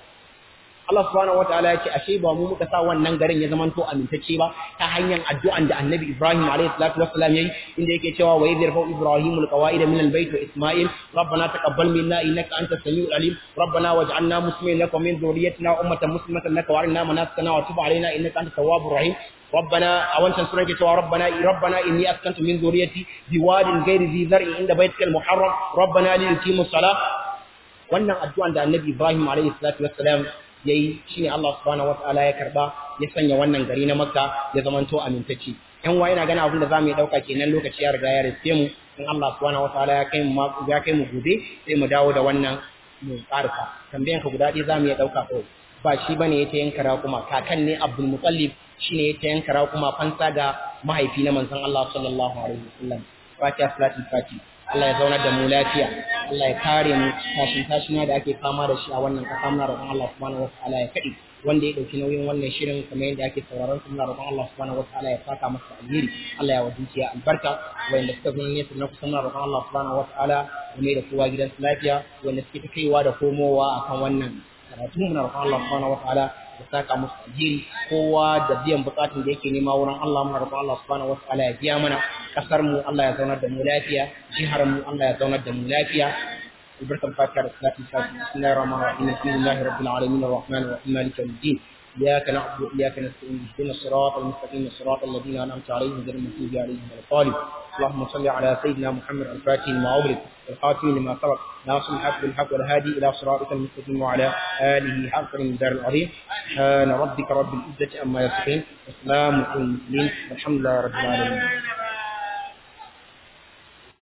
Allah subhanahu wataala ya ce ashe ba mu muka sa wannan garin ya zamanto amintacce ba ta hanyar addu'an da Annabi Ibrahim alayhi salatu wassalam yayi inda yake cewa wa yadhir fa Ibrahim alqawaid min albayt wa Isma'il rabbana taqabbal minna innaka antas samiul alim rabbana waj'alna muslimin lak wa min dhurriyyatina ummatan muslimatan lak wa arina manasikana wa tub alaina innaka antat tawwabur rahim ربنا أولا سورة كتوا ربنا ربنا إني أسكنت من ذريتي بواد غير ذي ذرع عند بيتك المحرم ربنا ليقيموا الصلاة wannan addu'an da Annabi Ibrahim alayhi salatu wassalam yayi shine Allah subhanahu wataala ya karba ya sanya wannan gari na Makka ya zamanto amintacce yan wa ina gana abin da zamu yi dauka kenan lokaci ya riga ya riske mu in Allah subhanahu wataala ya kai mu ya kai mu gobe sai mu dawo da wannan mu karfa tambayan ka guda ɗaya zamu iya dauka ko ba shi bane yace yanka kuma kakan ne Abdul Muttalib shine yace yanka kuma fansa ga mahaifi na manzon Allah sallallahu alaihi wasallam fatiha salatul fatiha Allah ya zaunar da mu lafiya Allah ya kare mu tashin tashina da ake fama da shi a wannan kasa muna roƙon Allah subhanahu wataala ya kadi wanda ya dauki nauyin wannan shirin kamar yadda ake sauraron su muna roƙon Allah subhanahu wataala ya saka masa alheri Allah ya wadinci ya albarka wanda suka zo ne su na kusa muna roƙon Allah subhanahu wataala ya mai da kowa gidan lafiya wanda suke ta kaiwa da komowa akan wannan karatu muna roƙon Allah subhanahu wataala ya saka musu alheri kowa da biyan bukatun da yake nema wurin Allah muna roƙon Allah subhanahu wataala ya biya mana kasar mu Allah ya zaunar da mu lafiya jihar mu Allah ya zaunar da mu lafiya البركة الفاتحة للصلاة الفاتحة بسم الله الرحمن الرحيم الحمد لله رب العالمين الرحمن الرحيم مالك يوم الدين إياك نعبد وإياك نستعين اهدنا الصراط المستقيم الصراط الذين أنعمت عليهم غير المغضوب عليهم ولا الضالين اللهم صل على سيدنا محمد الفاتح لما أغلق والخاتم لما سبق ناصر الحق بالحق والهادي إلى صراطك المستقيم وعلى آله حق من دار العظيم سبحان ربك رب العزة عما يصفون وسلام على المرسلين والحمد لله رب العالمين